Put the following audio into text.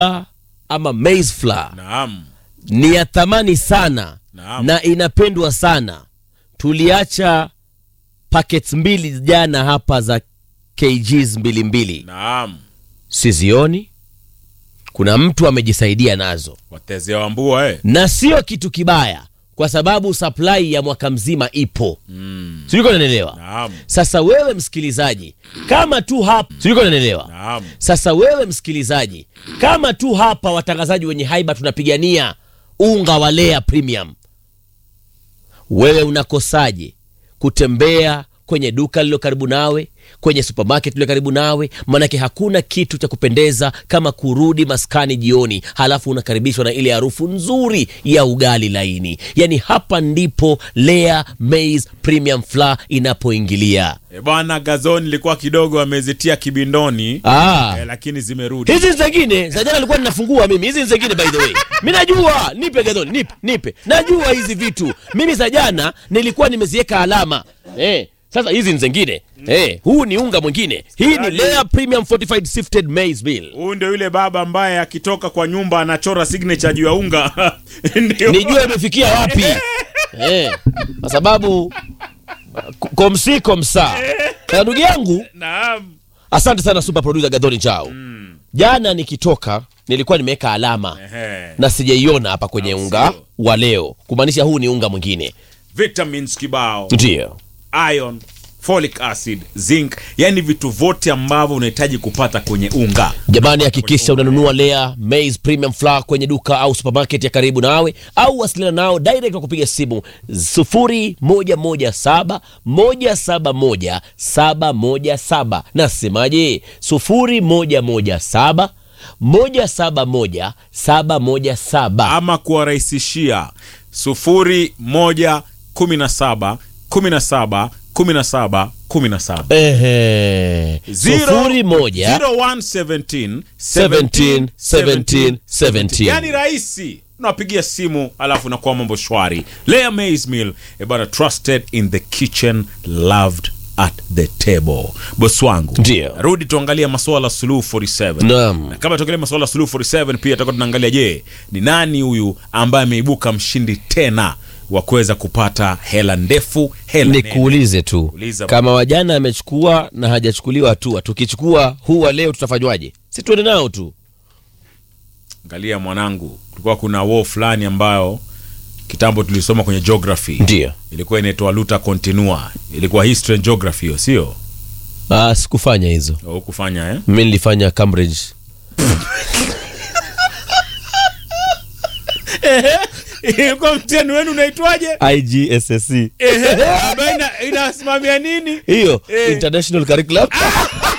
ama maize flour Naam. ni ya thamani sana Naam. na inapendwa sana. Tuliacha packets mbili jana hapa za kgs mbili mbili, Naam. sizioni. Kuna mtu amejisaidia nazo, Watezea wambua eh. na sio kitu kibaya, kwa sababu supply ya mwaka mzima ipo Mm. sijui kama unanielewa. Naam. Sasa wewe msikilizaji, kama tu hapa sijui kama unanielewa. Naam. Sasa wewe msikilizaji, kama tu hapa watangazaji wenye haiba tunapigania unga wa Lea Premium, wewe unakosaje kutembea kwenye duka lililo karibu nawe, kwenye supermarket lililo karibu nawe? Maanake hakuna kitu cha kupendeza kama kurudi maskani jioni, halafu unakaribishwa na ile harufu nzuri ya ugali laini. Yani hapa ndipo Lea Maize Premium Flour inapoingilia. E bwana Gazoni ilikuwa kidogo amezitia kibindoni Ah. eh, lakini zimerudi. hizi zingine za jana alikuwa ninafungua mimi hizi zingine by the way mi najua nipe gadhoni nipe nipe najua hizi vitu mimi za jana nilikuwa nimeziweka alama eh, sasa hizi ni zingine eh, huu ni unga mwingine hii ni Lea Premium Fortified Sifted Maize Meal Huyu ndio yule baba ambaye akitoka kwa nyumba anachora signature juu ya unga. Ndio. nijue imefikia wapi eh, kwa sababu k- komsi komsa na ndugu yangu Naam. asante sana super producer Gadhoni Chao jana nikitoka nilikuwa nimeweka alama Ehe. na sijaiona hapa kwenye Au unga sio? wa leo kumaanisha huu ni unga mwingine Vitamins kibao. ndio iron folic acid zinc yani vitu vyote ambavyo unahitaji kupata kwenye unga jamani hakikisha unanunua lea maize premium flour kwenye duka au supermarket ya karibu nawe au wasiliana nao direct kwa kupiga simu 0117 171 717 nasemaje 0117 171 717 ama kuwarahisishia sufuri moja kumi na saba kumi na saba kumi na saba kumi na saba Ehe. sufuri moja 0117 17 17 17. yani rahisi unapigia simu alafu nakuwa mambo shwari Lea maize meal eh bana trusted in the kitchen loved at the table bos wangu Ndio. rudi tuangalie masuala suluhu 47 Naam. na kama tuangalia masuala suluhu 47 pia tutakuwa tunaangalia je ni nani huyu ambaye ameibuka mshindi tena wa kuweza kupata hela ndefu hela nene. nikuulize tu Uliza kama wajana amechukua na hajachukuliwa hatua tukichukua huu wa leo tutafanywaje si tuende nao tu angalia mwanangu kulikuwa kuna war fulani ambayo kitambo tulisoma kwenye geography ndio ilikuwa inaitwa luta continua ilikuwa history and geography hiyo sio ah, sikufanya hizo hukufanya eh? mi nilifanya cambridge ilikuwa mtihani wenu unaitwaje igssc Ehe, ambayo ina- inasimamia nini hiyo Eh. international curriculum